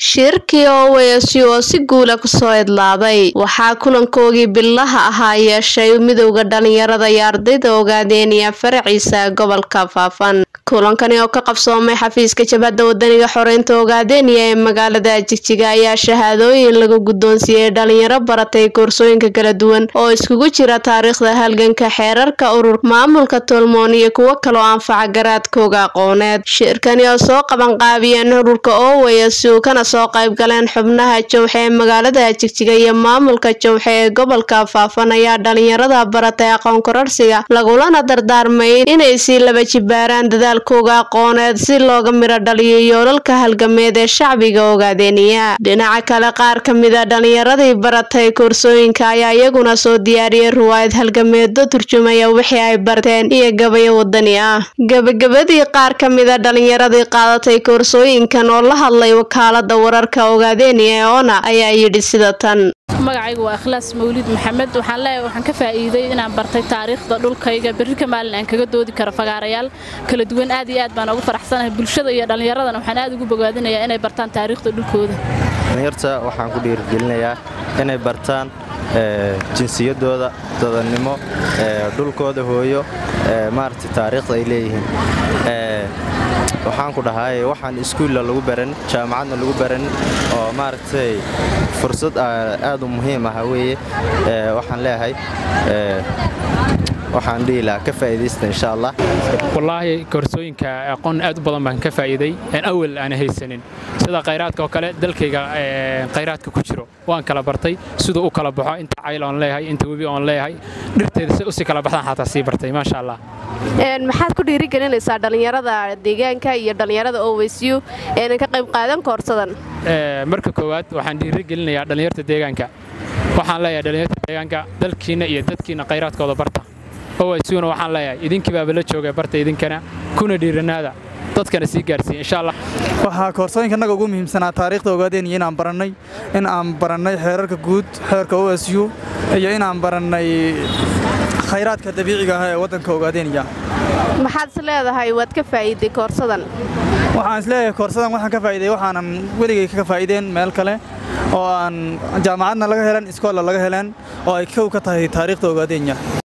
shirkii ows oo si guula kusoo idlaaday waxaa kulankoogii billaha ahaa yeeshay midowda dhalinyarada iyo ardayda ogaadeenaya faraciisa gobolka faafan kulankani oo ka qabsoomay xafiiska jabhadda wadaniga xoreynta ogaadeeniya ee magaalada jigjiga ayaa shahaadooyin lagu guddoonsiiyey dhalinyaro baratay koorsooyinka kala duwan oo iskugu jira taariikhda halganka xeerarka urur maamulka tolmoon iyo kuwo kaloo anfaca garaadkooga aqooneed shirkani oo soo qabanqaabiyeen ururka ows kana soo qaybgaleen xubnaha jowxe ee magaalada jigjiga iyo maamulka jowxe ee gobolka faafan ayaa dhalinyarada baratay aqoon kororsiga lagulana dardaarmay inay sii laba jibaaraan dadaalkooga aqooneed si looga miro dhaliyo yoolalka halgameed ee shacbiga ogaadeeniya dhinaca kale qaar ka mida dhalinyaradii baratay koorsooyinka ayaa iyaguna soo diyaariyey ruwaayad halgameedo turjumaya wixii ay barteen iyo gabayo wadani ah gabagabadii qaar ka mida dhalinyaradii qaadatay koorsooyinkan oo la hadlay wakaalada wararka ogaadeeniya ee ona ayaa yidhi sida tan magacaygu waa ikhlaas mawlid maxamed waxaan leeyahay waxaan ka faa'iiday inaan bartay taariikhda dhulkayga berri ka maalin aan kaga doodi karo fagaarayaal kala duwan aad iyo aad baan ugu faraxsanahay bulshada iyo dhallinyaradana waxaan aad ugu bogaadinayaa inay bartaan taariikhda dhulkooda dhallinyarta waxaan ku dhiirigelinayaa inay bartaan jinsiyadooda dadannimo dhulkooda hooyo maaragtay taariikhda ay leeyihiin waxaan ku dhahay waxaan iskuulla lagu baran jaamacadna lagu baran oo maaragtay fursad aad u muhiim ah weeye waxaan leeyahay waxaan dhihi lahaa ka faa'iidaysta insha allah wallaahi koorsooyinka aqoon aad u badan baan ka faa'iiday aan awal aana haysanin sida khayraadka oo kale dalkayga khayraadka ku jiro waan kala bartay siduu u kala baxo inta cayl oon leeyahay inta webi oon leeyahay dhirteeda si usii kala baxdaan xataa sii bartay maasha allah maxaad ku dhiirigelinaysaa dhallinyarada deegaanka iyo dhallinyarada owsyu eena ka qayb qaadan koorsadan marka koowaad waxaan dhiirigelinayaa dhallinyarta deegaanka waxaan leeyahay dhallinyarta deegaanka dalkiinna iyo dadkiinna khayraadkooda barta owaysuna waxaan leeyahay idinkiibaaba la jooga barta idinkana kuna dhiiranaada dadkana sii gaarsiiya insha allah waxaa koorsooyinka naga ugu muhiimsanaa taariikhda ogaadeeniya inaan barannay in aan barannay xeerarka guud xeerka o s u iyo inaan barannay khayraadka dabiiciga ah ee waddanka ogaadeeniya maxaad is leedahay waad ka faa'iiday koorsadan waxaan is leeyahay koorsadan waxaan ka faa'iiday waxaanan weligay ka faa'iideen meel kale oo aan jaamacadna laga helan iskoolla laga heleen oo ay kow ka tahay taariikhda ogaadeenya